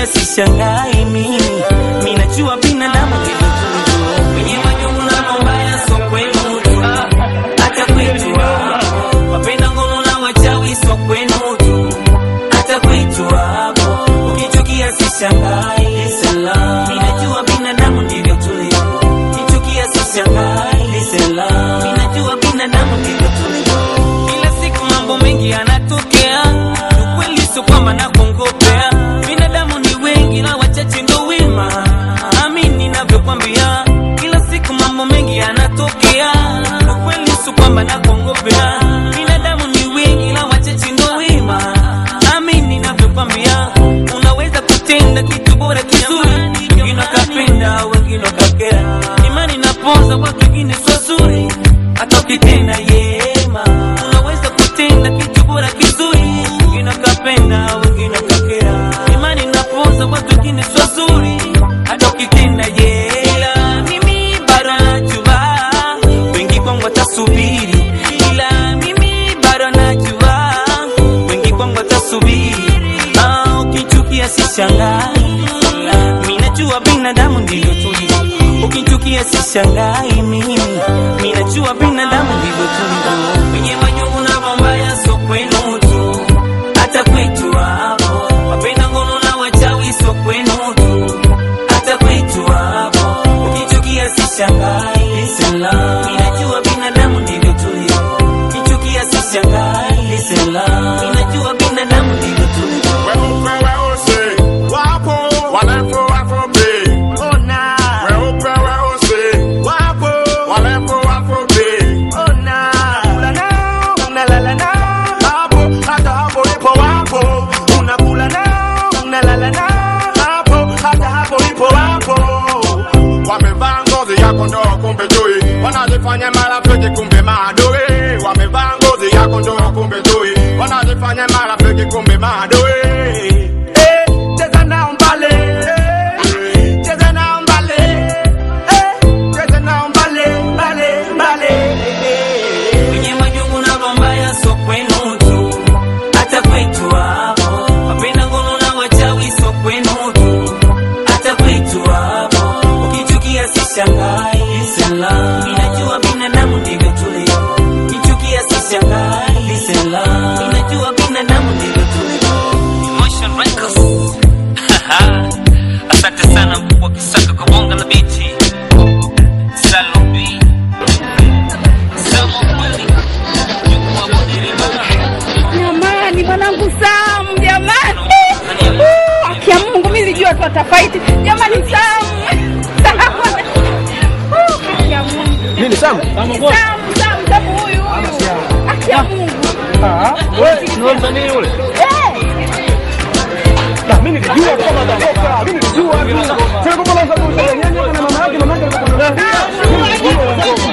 ukichukia sishangai mimi minajua binadamu ndivyo tulivyo wenye majungu na mabaya so kwenu tu hata kwetu hapo wapenda ngono na wachawi so kwenu tu hata kwetu hapo ukichukia sishangai salam minajua binadamu ndivyo tulivyo ukichukia sishangai salam minajua binadamu ndivyo tulivyo kila siku mambo mengi yanatokea ukweli sio kwamba nakongopea binadamu ni wengi na wachache ndo wema amini navyokwambia kila siku mambo mengi yanatokea ukweli sio kwamba nakongopea binadamu ni wengi na wachache ndo wema amini navyokwambia unaweza kutenda kitu bora kizuri wengine wakapenda wengine wakakera imani napoza watu wengine sio zuri hata ukitenda yema unaweza kutenda kitu bora kizuri wengine wakapenda wengine wakakera imani napoza watu wengine sio zuri hata ukitenda yela mimi bado najua wengi kwangu watasubiri ila mimi bado najua wengi kwangu watasubiri ah, ukichukia sishangai minajua binadamu ndivyo tulivyo ukichukia sishangai mimi minajua binadamu ndivyo tulivyo wenye majungu na mambaya so kwenu tu hata kwetu hapo wapenda ngono na wachawi so kwenu tu hata kwetu hapo ukichukia sishangai salam minajua binadamu ndivyo tulivyo ukichukia sishangai salam minajua binadamu ndivyo tulivyo Weupe weusi wapo, warefu wafupi. Weupe weusi wapo, warefu wafupi. Unakula nao, unalala nao. Hapo, hata hapo ipo wapo. Unakula nao, unalala nao. Hapo, hata hapo ipo wapo. Wamevaa ngozi ya kondoo kumbe chui, wanajifanya marafiki kumbe maadui. Wamevaa ngozi ya kondoo kumbe chui, wanajifanya marafiki kumbe maadui. Eh, cheza nao mbale, eh, cheza nao mbale, eh, cheza nao mbale, mbale, mbale. wenye majungu na mambaya so kwenu tu hata kwetu hapo wapenda ngono na wachawi so kwenu tu hata kwetu hapo ukichukia sishangai salam inajua binadamu ndivyo tulivyo ukichukia sishangai salam inajua binadamu ndivyo tulivyo Emotion Records asante sana mkubwa kisaka kwa bonga la biti Salome Jamani, mwanangu Sam, jamani, Uh, haki ya Mungu, mimi nilijua tu atafaiti. Jamani, Sam, Sam, Uh, haki ya Mungu, Nini Sam? Sam, Sam, Sam, huyu huyu, haki ya Mungu, Ah, wewe ni msanii yule? Eh, Na mimi nilijua tu kama atatoka. Mimi nilijua tu. Sasa kwa sababu nyanya na mama yake mama yake alikuwa